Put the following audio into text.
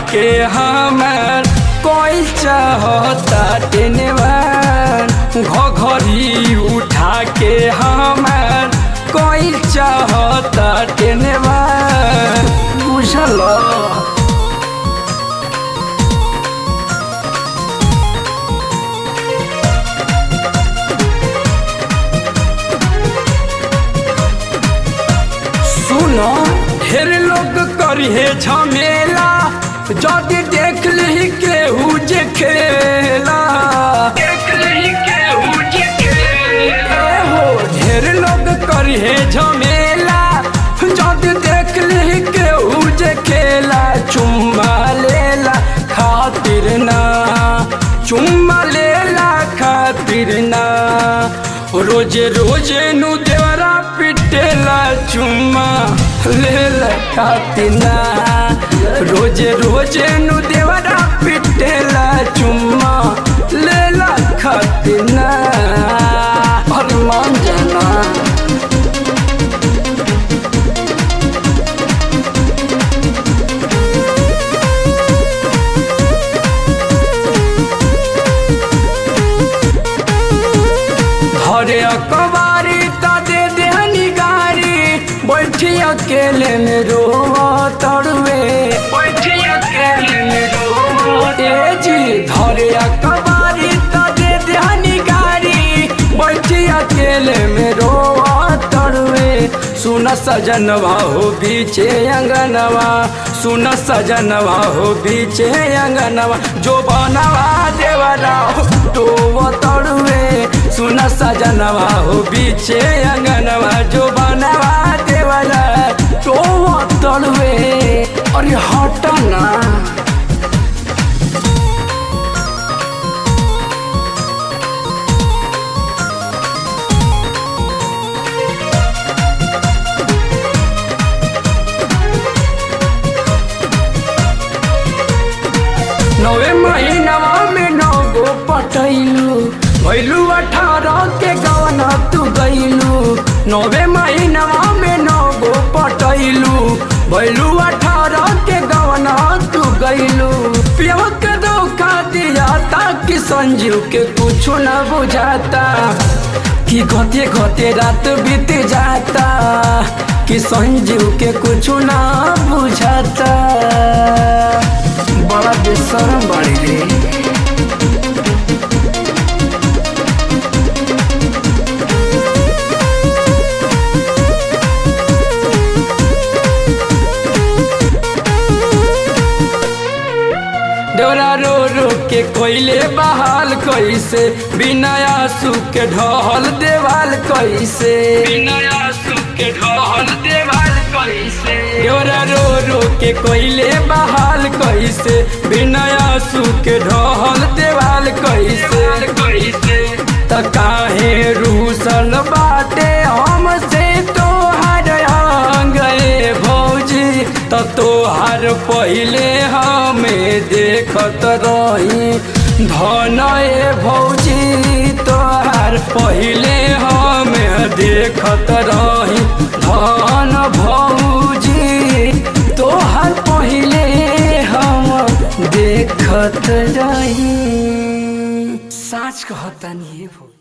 के हमार कोई चाहता टेनवान घघरी उठा के हमार कोई चाहता टेनवान बुझल सुनो ढेर लोग करिए झमेला जदि देख ली केहू जे खेला देख ली केहू जे खेला हो ढेर लोग करिए झमेला जदि देख ली केहू जे खेला चुम्मा लेला खातिर ना चुम्मा लेला खातिर ना रोजे रोजे नु देवरा पिटेला चुम्मा लेला खातिर ना रोजे रोजे नु देवरा पिटेला चुम्मा लेला खातिर ना अरे मान जाना धरे अकबारी त दे देहनी गारी बैठी अकेले में रो तड़वे बैठी अकेले में रो ए जी धरे अकबारी त दे देहनी गारी बैठी अकेले में रो तड़वे सुन सजनवा हो बीचे अंगनवा सुन सजनवा हो बीचे अंगनवा जो बनवा देवरा तो तड़वे सुन सजनवा हो बीचे अंगनवा जो बनवा देवरा तो तड़वे अरे हट ना नवे महीनवा में नौ गो पटैलू भैलू अठारह के गवना तू गैलू नवे महीनवा में नौ गो पटैलू भैलू अठारह के गवना तू गैलू पियवा के धोखा दिया ताकि संजीव के कुछ न बुझाता कि घते घते रात बीत जाता कि संजीव के कुछ ना बुझाता बड़ा बेशरम बाड़ी रे डोरा रो रो के कोयले बहाल कैसे बिना आंसू के ढहल देवाल कैसे बिना आंसू के ढहल देवाल कैसे डोरा रो रो के कोयले बहाल कैसे बिना आंसू के ढहल देवाल कैसे कैसे त काहे रूसल बाटे हमसे तोहार गए भौजी त तोहार पहिले हमें देखत रही धन ए भौजी तोहार पहिले हमें देखत रही धन भौजी तोहार पहिले हम देखत रही साँच कहता नहीं भौजी